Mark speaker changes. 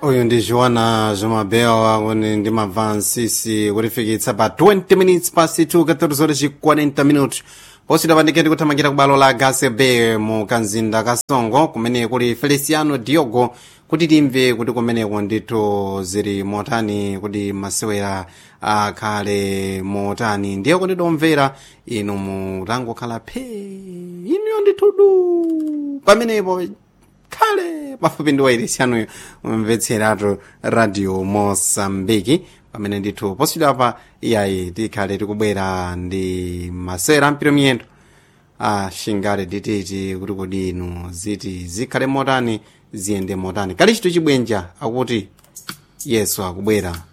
Speaker 1: uyu ndi joana zomabeo akuti ndimamva nsisi kutifikitsa pa 20 minutes past 2 14 ci 40 minutos posita pandiketi kuthamangira ku balo la gasebe mu kanzinda ka songo kumene kuli feliciano diogo kuti timve kuti kumeneko ndithu zili motani kuti masewera akhale motani ndiye kuti tomvera inu mutangokhala phe inuyo ndithudu pamenepo khale pafupi ndi wairisianuyo mvetseratu radio mosambiki pamene ndithu posita pa iyayi tikhale tikubwera ndi masewera ampiro miyendo ashingale dititi kuti kodi inu ziti zikhale motani ziyende motani kali chito chibwenja akuti yesu akubwera